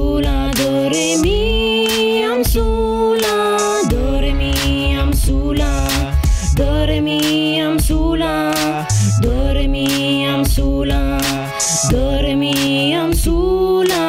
sula do re mi am sula do re mi am sula do re mi am sula do re mi am sula do re mi am sula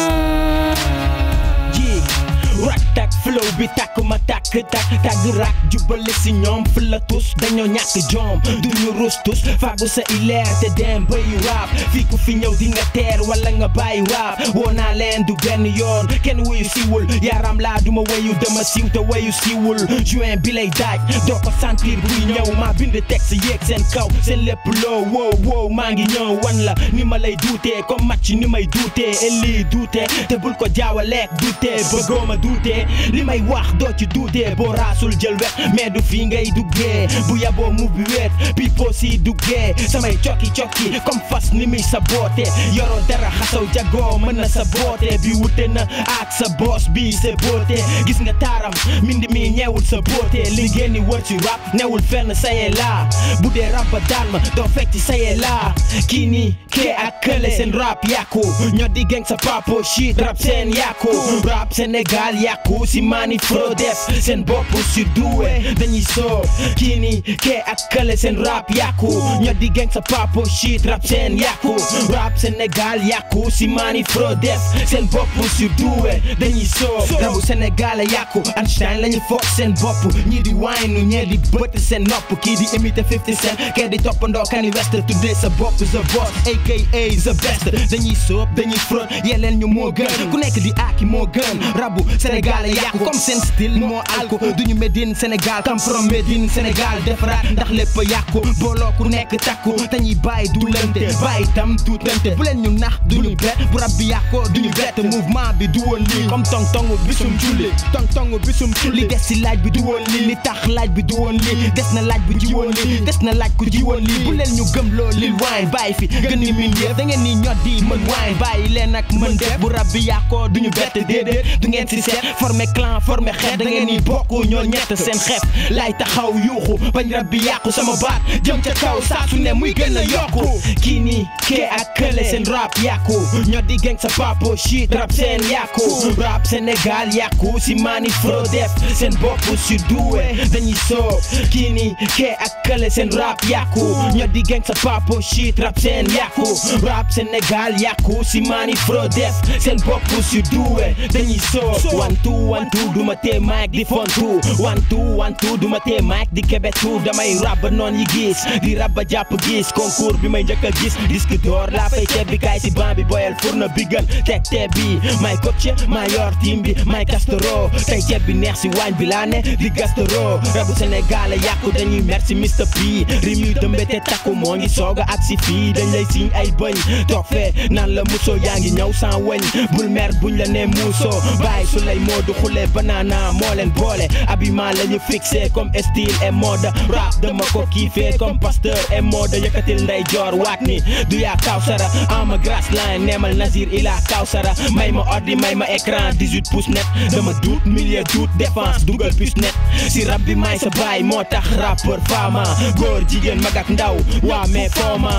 ji rak tak flow bi takk ma takk tak tàgg rak jubale si ñoom fëla tus dañoo ñàkk jom duñu rus tus faagu sa ileer te dem bayu rap fii ku fi ñëw di nga teer wala nga bàyyi rap woo naa leen du benn yoon kenn wuyu siwul yaram laa duma wayu dama siiw te wayu siwul juin bi lay daaj doo ko sentir buy ñëw maa bind texte yéeg seen kaw seen lépp loo wow wow maa ngi ñëw wan la ni ma lay duutee comme match ni may duutee elli duutee te bul ko jaawaleek duutee bëggoo ma duutee li may wax doo ci duutee boo raasul jël wet mais du fii ngay duggee bu yaboo mu bi weet pipo si duggee samay cokki cokki comme fas ni muy sa boote yoroo dara xasaw jagoo mën na sa boote bi wute na ak sa boos bi sa boote gis nga taaram mindi mi ñeewul sa boote li ngeen ni wër ci rap newul fenn saye laa bu dee rap ba daan ma doo fekk ci saye laa kii nii kee ak kële seen rap yàqu ñoo di geng sa papo shit rap seen yàqu rap Sénégal yàqu si maani fro def seen bopp si duwe dañuy soob kii nii kee ak kële seen rap yàqu ñoo di geng sa papo shit rap seen yàqu rap Sénégal yàqu si maani fro def seen bopp si duwe dañuy soob rabu Sénégal yàqu Einstein lañu foog seen bopp ñii di wine ñee di bëtt seen nopp kii di imité 50 cent kee di toppandoo Kanye West tuddee sa bopp the boss aka the best dañuy soob dañuy front yeleen ñu moo gën ku nekk di aaki moo gën rabu Sénégal yàqu comme seen style moo alko duñu Médine Sénégal come from Médine Sénégal defaraat ndax lépp yàqu booloo ku nekk takku dañuy bàyyi duulante bàyyi tam duutante bu leen ñu nax duñu bet bu rab bi yàqoo duñu bet mouvement bi du woon lii comme tong tongu bisum julli tong tongu bisum julli li des si laaj bi du woon lii li tax laaj bi du woon lii des na laaj bu ji woon lii des na laaj ku ji woon lii bu leen ñu gëm loo lil wine bàyyi fi gën ni min yëf da ngeen ni ñot di mën wine bàyyi leen ak mën def bu rab bi yàqoo duñu bett déedéet du ngeen si seet formé clan formé xeet da ngeen ni bokk ñoo ñett seen xeef laay taxaw yuuxu bañ rab bi yàqu sama baat jëm ca kaw saa su ne muy gën a yokku kii nii kee ak kële seen rap yàqu ñoo di geng sa papo shit rap seen yàqu rap Sénégal yàqu si maani fro def seen bopp si duwe dañuy soob kii nii kee ak kële seen rap yàqu ñoo di geng sa papo shit rap seen yàqu rap Sénégal yàqu si maani fro def seen bopp si duwe dañuy soob one two one two duma tee mic di fontu one two one two duma tee mic di kebetu damay rap ba noon yi gis di rap ba jàpp gis concours bi may njëkk a gis disque d'or laa fay ceeb bi kaay si ban bi boyal fourne bi gën teg teeb bi may coach may yor team bi may castoro tey ceeb bi neex si waañ bi laa ne di gastoro rabu Sénégal yàqu dañuy merci Mr P rim yu dëmbe te takku moo ngi sooga ak si fii dañ lay siñ ay bëñ toog fee naan la muso yaa ngi ñëw sans wëñ bul mer buñ la ne muuso bàyyi su lay moodu xule banana moo leen boole habillement la ñu fixé comme style et mode rap dama ko kiifee comme pasteur et mode yëkkatil nday joor waat ni du yaa kawsara ama grass line neemal Nazir ila kawsara may ma ordi may ma écran 18 pouces net dama duut milieu duut défense dugal puce net si rap bi may sa baay moo tax rappeur fama góor jigéen mag ak ndaw waa mais fooma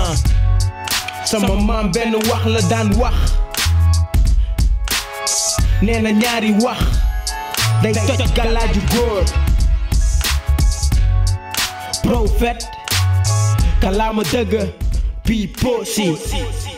sama maam benn wax la daan wax nee na ñaari wax day toj galaaju góor prophète kalaama dëgg pi posi